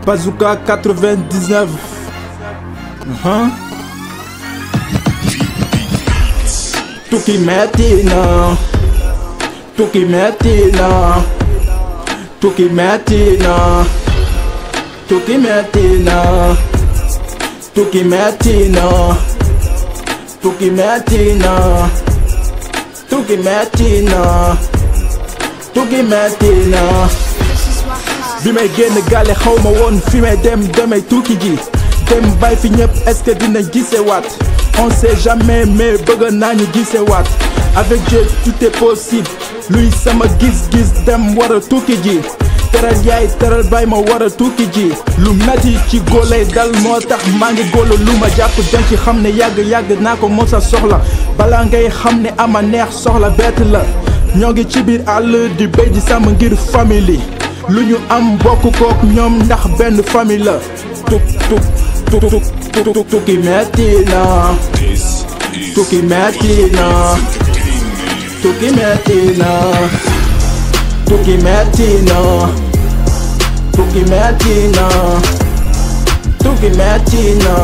Bazooka 99 uhum. tukki metti na tukki metti na tukki metti na tukki metti na tukki metti na tukki metti na tukki metti na tukki metti na bi may génn gaale xaw ma woon fi may dem damay tukki ji dem bay fi ñëpp est-ce que dina gise waat on sait jamais mais bëgg naa ñu gise waat avec Dieu tout est possible luy sama gis-gis dem war a tukki ji teral yaay teral bay ma war a tukki ji lu metti ci góolay dal moo tax maa ngi góolo lu ma jàpp den ci xam ne yàgg-yàgg naa ko mos a soxla balaa ngay xam ne ama neex soxla bett la ñoo ngi ci biir àll di béy di sàmm ngir famille lu ñu am bokk kook ñoom ndax benn famille la tuk tuk tuk tuk tuk tukki metti na tukki metti na tukki metti na tukki metti na tukki metti na tukki metti na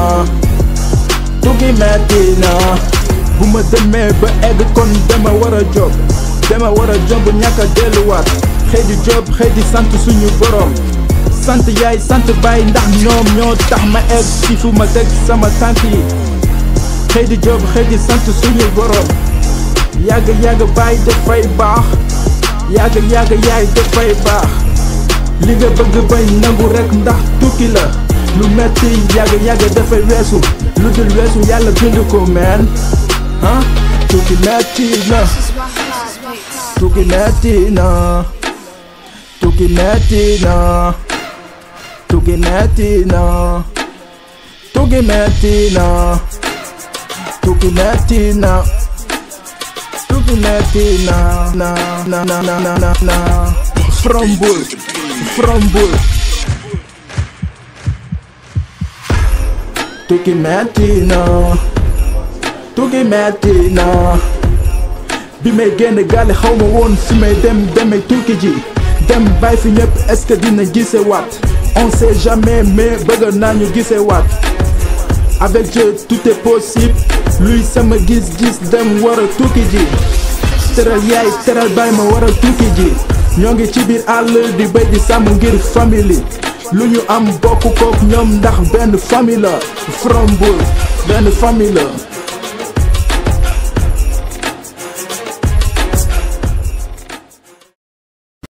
tukki metti na bu ma demee ba egg kon dama war a jóg dama war a jóg ñàkk a delluwaat xëy di job xëy di sant suñu borom sant yaay sant baay ndax ñoom ñoo tax ma egg ci fu ma teg sama tànk yi xëy di job xëy di sant suñu borom yàgg yàgg baay dafay baax yàgg yàgg yaay dafay baax li nga bëgg bañ nangu rek ndax tukki la lu metti yàgg yàgg dafay weesu lu dul weesu yàlla bind ko meen ah tukki metti na tukki metti na tukki metti na tukki metti na tukki metti na tukki metti na tukki metti na na na na na na na na from Bull from Bull tukki metti na tukki metti na bi may génn gaale xaw ma woon fi may dem demay tukki ji dem bay fi ñëpp est-ce que dina gise waat on sait jamais mais bëgg naa ñu gise waat avec Dieu tout est possible luy sama gis-gis dem war a tukki ji teral yaay teral bay ma war a tukki ji ñoo ngi ci biir àll di béy di sàmm ngir famille lu ñu am bokk kook ñoom ndax benn famille la from Bull benn famille la